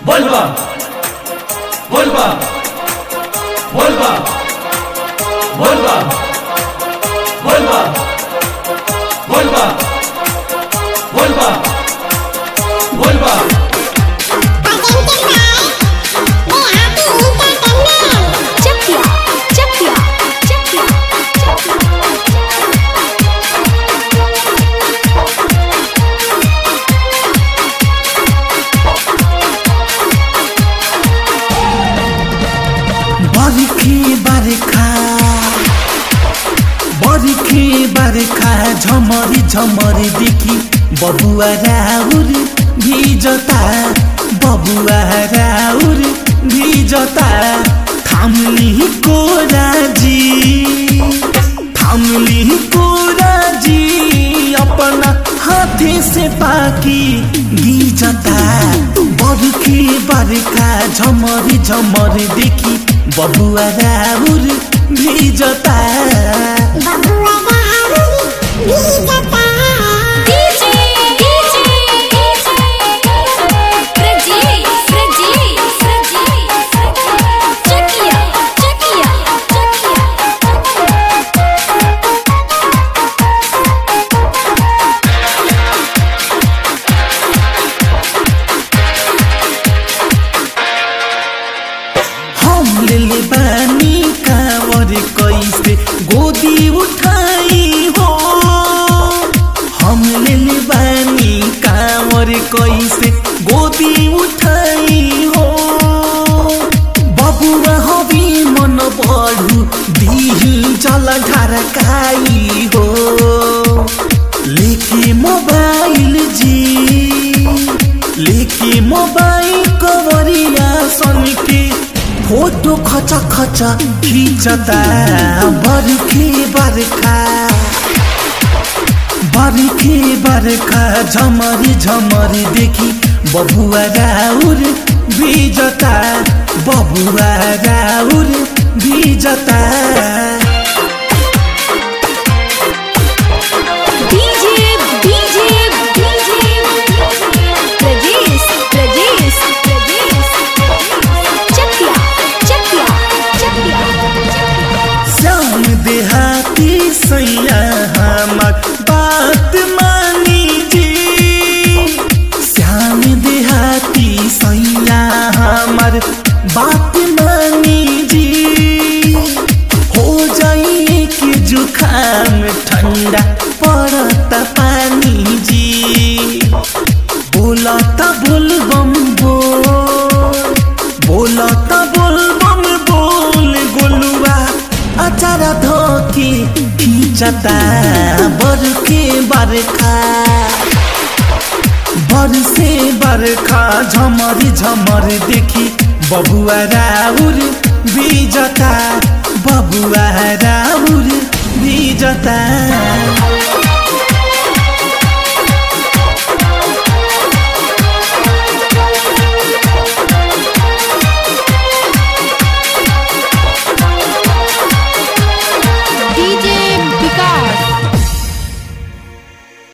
vuelva, vuelva, vuelva, vuelva, vuelva, vuelva, vuelva, vuelva. Chakya, chakya, chakya, chakya. बर्खी बर्खा बर्खी बर्खा झमरी झमरी देखि बबुआ राउर भिजता बबुआ राउर भिजता थामली कोराजी थामली कोराजी अपना हाथे से पाकी गिजता बर्खी बर्खा झमरी झमरी देखि बबुआ राउर भिजता DJ, DJ, Prajesh, Prajesh, Prajesh. Chakya, chakya, chakya. हम ले बानी कावर कैसे गोदी उठाई हो हम ले बानी कावर कैसे गोदी उठाई हो बबुआ हबी मन बढु दिही जल ढारकाई हो लेके मोबाइल जी लेके मोबाइल कवरिया सनके फोटो खचा खचा खिचता बर्खे बर्खा बर्खे बर्खा झमरी झमरी देखि बबुआ राउर भिजता बबुआ राउर भिजता DJ, DJ, DJ. Prajesh, Prajesh, Prajesh. Chakya, chakya, chakya. Shyam देहाती सैया हमर बात मानी जी श्याम देहाती सैया हमर बात मानी जी हो जाइए कि जुखाम ठंडा पड़त पानी जी बोलता बोलबम बोल बोलता बोलबम बोल गोलुआ अचारा धोके खींचता बरके बरखा बरसे बरखा झमरी झमर देखि बबुआ राउर भिजता बबुआ राउर भिजता